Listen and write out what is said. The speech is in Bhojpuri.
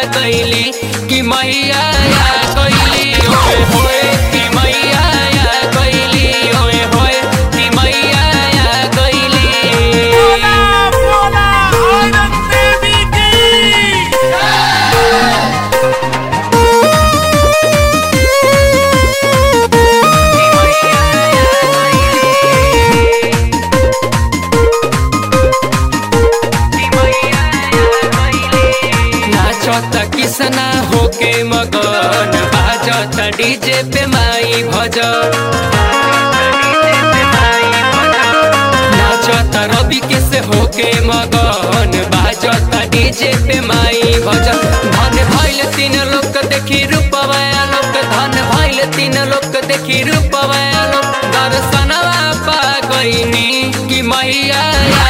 गईली कि मैया आ गईली ओए होए कि मैया आ गईली ओए होए कि मैया आ गईली बोला बोला औरत देवी की नाचत किसना होके मगन बाजत डीजे पे माई भजन नाचत रवि के से होके मगन बाजत डीजे पे माई भजन धन भइल तीन लोग देखी रूपवा लोक धन भइल तीन लोग देखी रूपवा लोक दर्शनवा पा गईनी कि मैया आ